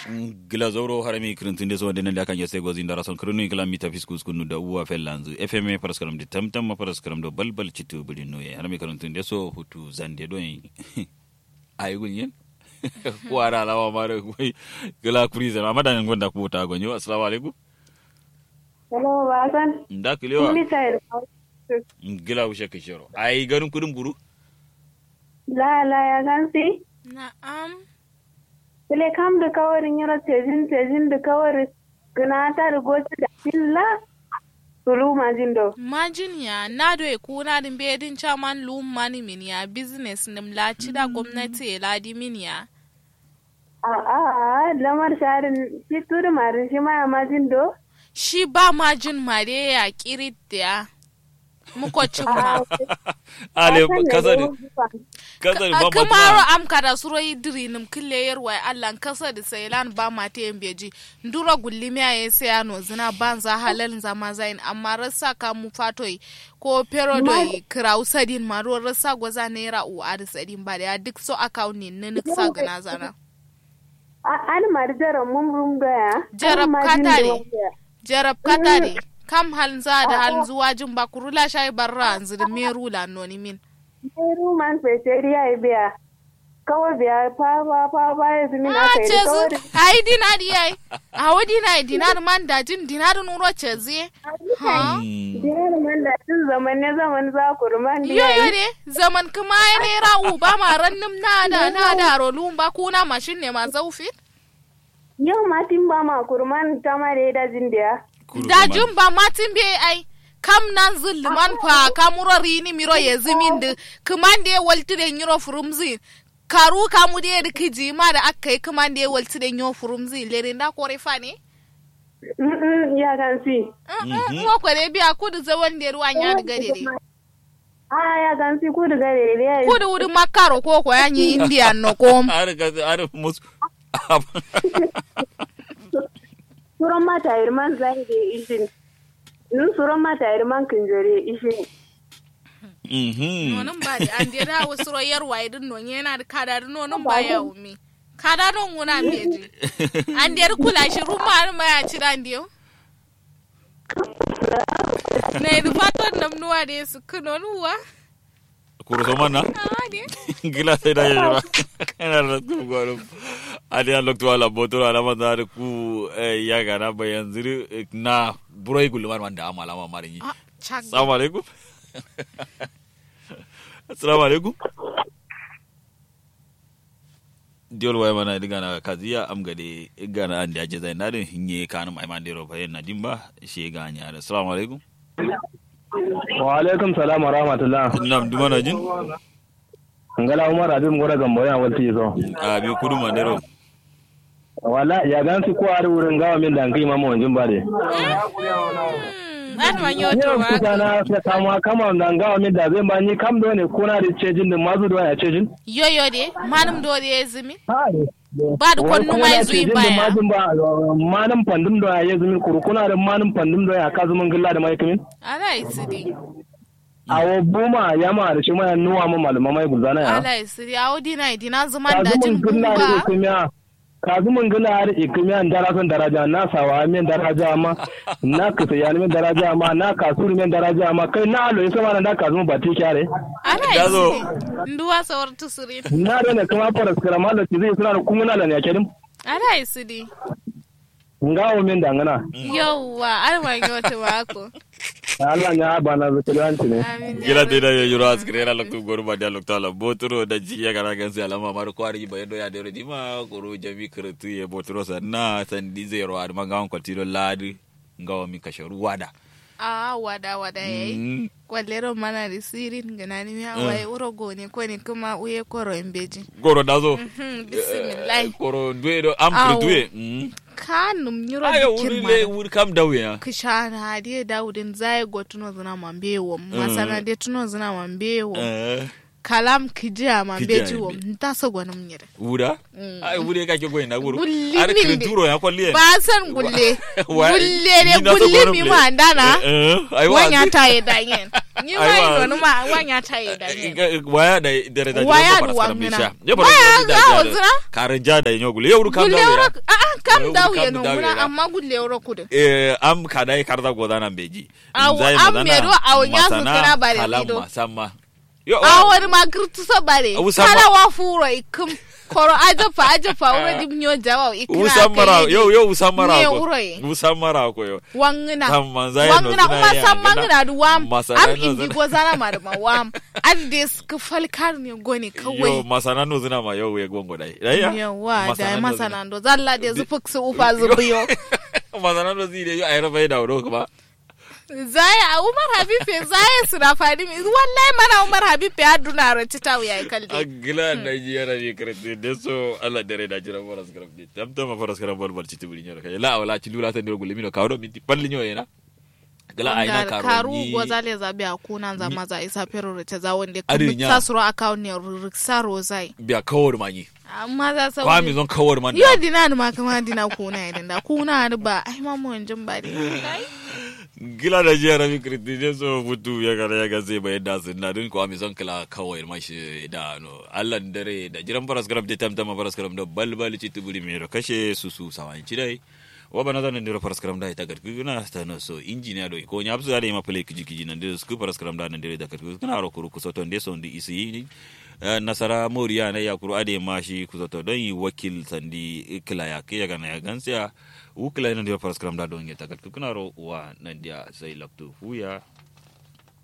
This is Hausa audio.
gila zoro harami kirintinde so denen da kan yese gozi ndara son kirinu kala mita fiskus kunu da uwa fellanzu fm paraskaram de tamtam ma paraskaram do balbal citu budi noye harami kirintinde so hutu zande do ay gunyen ko ara lawa mare koy gila kurize ma madan gonda ko ta gonyo assalamu alaikum Hello, Basan. nda kilewa Kuli tayar. gila ushe kishoro ay garin kudin buru La la ya gansi. Na'am. Kule kam da kawarin yara tejin tejin da kawar gina ta da goci da filla. Sulu majin do. Majin ya na do e kuna din bedin chairman lum mani min ya business nim la da gwamnati ya ladi min ya. A a a lamar sharin shi turi marin shi ma ya majin do. Shi ba majin mare ya kirit da ya. Mukocin ma. ale kasari kasari A ba kamaro ma am kada suro idiri nim kille yarwa Allah kasa da sailan ba ma te beji ndura gullimi ya yese ya no zina banza halal zama zain amma rasa ka mu fatoi ko pero do kraw sadin ma ro rasa goza naira u ar sadin ba da duk so account ne ne sa gana zana An mari jaran mun rum gaya. Jarab katare. jarab katare kam hal za da hal zuwa jin ba kurula shay barra anzir meru la noni min Meru man feteri ya yi biya. Kawai biya fa fa fa fa ya zumi na a kai da chezu kawai. ai dinari ai a wadi na dinar man da jin dinar nuro chezi ha Dinar man da tun zaman ne zaman za ku ruman yo yo ne zaman kuma ai ne ra'u ba ma rannim na da na da rolun ba kuna mashin ne ma zaufi Yau ma tin ba ma kurman ta ma da ya dajin da ya. da jin ba matin be ai kam nan zulluman fa kamuro rini miro ye zimin de kuman de walti de nyiro furumzi karu kamu de de kiji ma da aka yi kuman de walti de nyo furumzi lere nda kore fa ne Mm-mm, Ya kan si. mo kore biya kudu zawon de ruwan ya diga de Ah, ya kan si kudu gare da ya yi. kudu wudu makaro ko ko yanyi indian no kom ar ka ar mus Suran mata irman zai da ishin. Nun suran mata irman kinjore ishin. mhm nonon ba de an de da wasu royar waye din non yana da kada da nonon ba ya umi kada don wuna meji an de kula shi ruma ma ya ci dan de na yi faton namnuwa da ya su kuno nuwa kuro so manna a de gila sai da yura ina da tu gwarum adi an lokto ala botoro ala ma da ku eh, ya gana bayan ziri eh, na buroi gulman wanda amala ma marin yi Ah, chak assalamu alaikum assalamu alaikum diol way mana digana kaziya am gade igana andi aje zai nadin hinye kanum ay mandiro bayen na dimba she ganya assalamu alaikum wa alaikum salam wa rahmatullah nam dumana jin ngala umar abin gora gambo ya walti so a bi kudu mandiro wala ya gansi ko ari wurin gawa min dan kai mama wanjin bare an man yoto yau wa kuka na sai kama kama dan gawa min da zai ba ni kam do ne ko na da cejin din mazu do ya cejin yoyo de manum do de ya zimi ha ba da kwannu mai zuyi baya mazun ba manum pandum do ya zumi kurkuna da manum pandum do ya ka zumun gilla da mai kamin ala isidi awo buma yama da shi mai nuwa mu malama mai gulzana ya ala isidi awo dina dina zuman ka da zumun jin gilla da gumba ikimiya ka zumun gilla har ikimiya dara son daraja na sawa min daraja ma na kasa yani min daraja ma na kasuru min daraja ma kai na alo isa ma na ka zumun bati kyare ala Gazo. isidi nduwa sawar tusurin na da ne kuma fara skara mallan ci zai suna da kuma na ne kedim ala isidi ngawo min dangana yawwa an man yoto wa ko Allah ya ba na zuciyanci ne amin gila te da yoro askire ra lokto goru ba da lokto ala botoro da ji ya gara gansi alama mar kwari ba yendo ya dero di ma goro jami kretu ye botoro sa na san di zero ad manga on kwatiro ladi ngawa mi kasharu wada a wada wada yayi Mm. kwallero mana da sirin ganani mi hawaye uro gone ko ne kuma uye koro embeji goro dazo Mhm, bismillah koro duwe do am Awo. kretu mm kanum nyuro ayo bikin wuri mana le wuri kam dawe ya kishana hadiye dawudin zai go tuno zina mambewo masana de tuno zina mambewo Eh, kalam kijia mambeji Kijia wo mbe. ntasa gwana mnyere wura ai wuri ka ke goyin na guru Gulli ar min de. kreturo ya kwalliye ba san gulle Wa- gulle ne ni na so gulle gwanin mi ble. ma ndana Eh, eh, ai wa- wanya taye danyen ni Ai, ma wa- ino ma wanya taye danyen waya da dare da Waya jiro da para wangina. misha ya Waya bara ga da ozira? karin ja da yanyo gule yau kam gulle da wuro ya a a kam daw Kam ye no daw ye muna na. amma gulle euro kudu eh am kadai karda godana beji Aw, Zai am magana medo aw nya su masana kana bare kalam ido. masama yo awar ma girtu so bare Usama- kala wa furo ikum koro aja fa aja fa uro dim nyo jawa ikina usamara yo yo usamara Ne ko uroi. usamara ko yo wangina Tam manzai no wangina zina uma ya san gana. mangina du wam Masana am no indi zina. go zana ma da ma wam ad des ka falkar ne goni yo kawai masana no zina ma yo we gongo dai dai ya yawa da Masana no masana ndo zalla de zu fuksu ufa zina. zubiyo masana no zina yo ayro bai da ro kuma zaya umar habibe zaya suna fadi mi wallahi mana umar habibe aduna rati ta wuya kalde agila Nigeria ne krete de so Allah dare da jira faras karam de tam tam faras karam bol bol citi buri nyoro kay la wala ci lula tan gulimi no kawdo minti palli nyoyena gila ayna Ngar- karo karu ni gwazale zabi a kunan zama za isa fero ta za wanda Adi kuma nya. ta suro akawun ne riksa rozai biya kawor manyi amma za sa kwami zon kawor man yo dina ni ma kama dina kuna idan da kuna ni ba ai ma mu wanjin ba ne gila da jiya rami krete de so futu ya gara ya gaze bai da sun na dun kwami zon kala kawai mashi da no Allah dare da jiran faras karam de tam tam faras karam da bal bal citi buri mero kashe susu sawanci dai wa bana zan ndiro faras karam da ita garku na ta no so injiniya do ko nyabsu da ma play kiji kiji nan de sku faras karam da nan de da garku kana ro kuru kusoto nde so ndi isi ni Eh, nasara moriya na yakuru ade ma shi kusoto don yi wakil sandi kila ya ke ya gana ya gansiya wukila nan de faras karam da don ya ta garku kana ro wa nan dia sai laptu fuya